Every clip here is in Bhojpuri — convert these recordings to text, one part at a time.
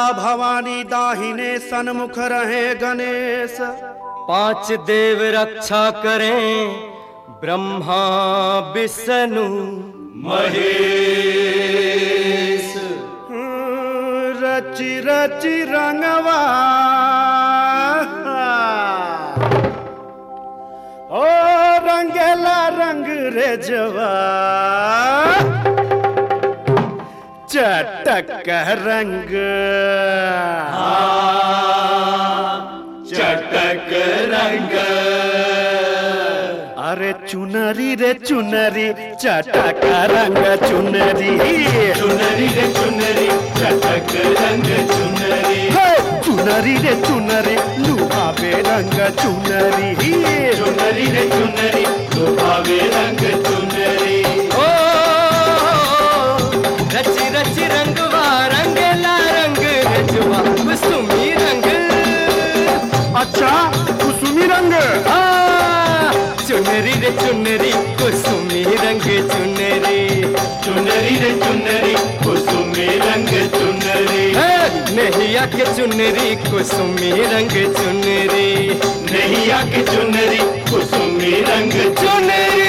भवानी दाहिने सन्मुख रहे गणेश पांच देव रक्षा करें ब्रह्मा विष्णु महेश रचि रचि रंगवा ओ रंगेला रंग रे जवा चटक रंग चटक रंग अरे चुनरी रे चुनरी चटक रंग चुनरी चुनरी रे चुनरी चटक रंग चुनरी हे, चुनरी रे चुनरी लुभावे रंग चुनरी चुनरी रे चुनरी दुभावे रंग चुनरी ओ रच रच रंगवा रंगला रंग रजवा कुसुमी रंग अच्छा कुसुमी रंग आ, चुनरी रे चुनरी कुसुमी रंग चुनरी चुनरी रे चुनरी कुसुमी रंग चुनरी है, नैया के चुनरी कुसुमी रंग चुनरी नैया के चुनरी कुसुमी रंग चुनरी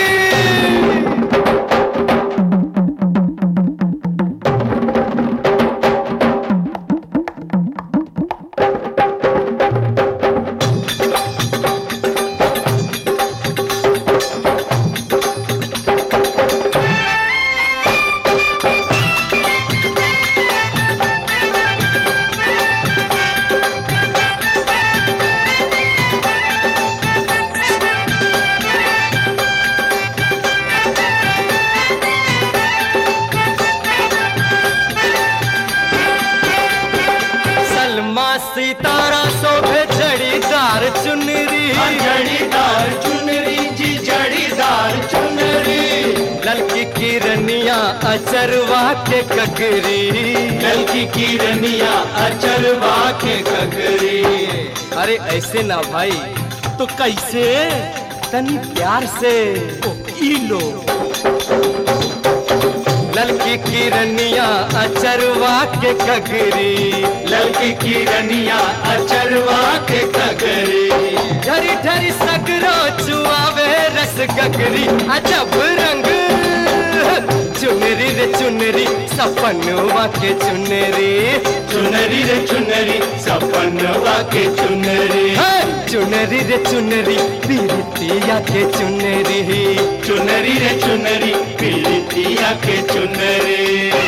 सलमा सितारा शोभे जड़ीदार चुनरी जड़ीदार चुनरी जी जड़ीदार चुनरी ललकी किरनिया अचरवा के ककरी जल की किरनिया अचरवा के ककरी अरे ऐसे ना भाई तो कैसे तनी प्यार से ओ, ई लो ललकी किरनिया अचरवा के ककरी ललकी किरनिया अचरवा के ककरी ढरी ढरी सगरो चुआवे रस गगरी अजब रंग चुनरी रे चुनरी सपनवा के चुनरी चुनरी रे चुनरी सपनवा के चुनरी है, चुनरी रे चुनरी पीरितिया के चुनरी चुनरी रे चुनरी पीलितिया के चुनरी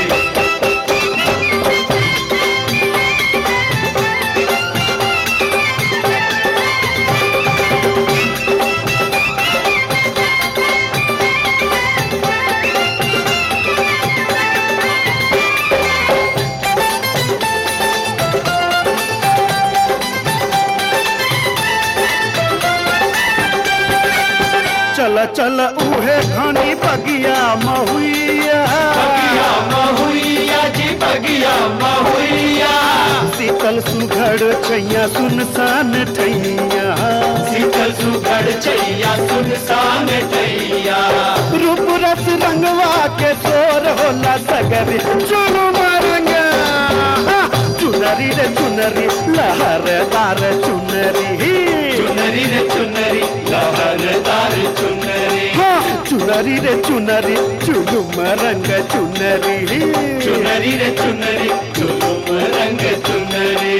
चल चल उहे घनी बगिया महुइया बगिया महुइया जी बगिया महुइया शीतल सुघड़ छैया सुनसान ठैया शीतल सुघड़ चैया सुनसान टैया रूप रस रंगवा के तोर होला सगर चुनु मारंगा चुनरी रे चुनरी लहरदार चुनरी चुनरी रे चुनरी लहरदार चुनरी हाँ, चुनरी रे चुनरी चुनुम रंग चुनरी चुनरी रे चुनरी चुनुम रंग चुनरी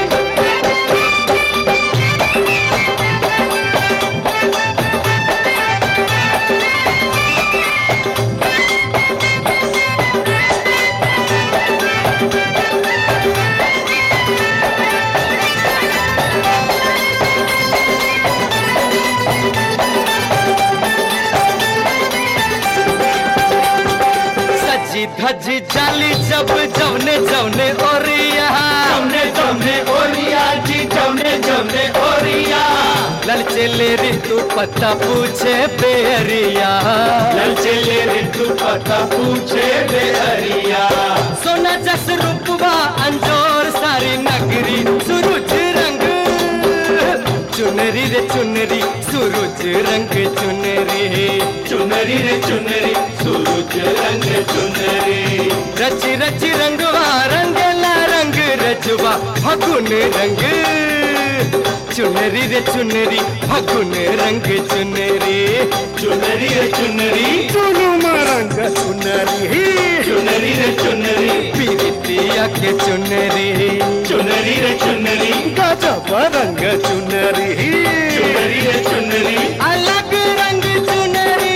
सजी धजी जाली जब जवने जवने ओरिया जमने जमने ओरिया जी जमने जमने ओरिया ललचे ले ऋतु पता पूछे बेरिया लल चले ऋतु पता पूछे बेहरिया सोना जस रूपवा अंजोर सारी नगरी सुरुज रंग चुनरी रे चुनरी सूरज रंग चुनरी चुनरी रे चुनरी सूरज रंग चुनरी रच रच रंगवा रंगला रंग रजवा फगुन रंग चुनरी रे चुनरी फगुन रंग चुनरी चुनरी रे चुनरी चुनुम रंग चुनरी चुनरी रे चुनरी पीरितिया के चुनरी चुनरी रे चुनरी गजब रंग चुनरी चुनरी रे चुनरी अलग रंग चुनरी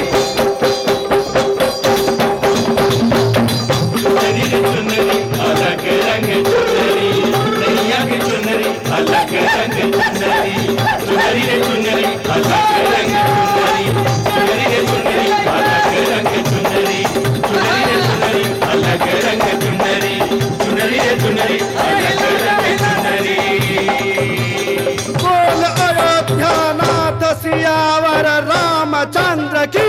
चुनरी रे चुनरी अलग रंग चुनरी नैया की चुनरी अलग रंग चुनरी चुनरी रे चुनरी अलग रंग चुनरी चुनरी रे चुनरी अलग रंग चुनरी चुनरी रे चुनरी अलग रंग चुनरी चुनरी रे चुनरी अलग रंग चुनरी बोल अयोध्या नाथ सियावर रामचंद्र की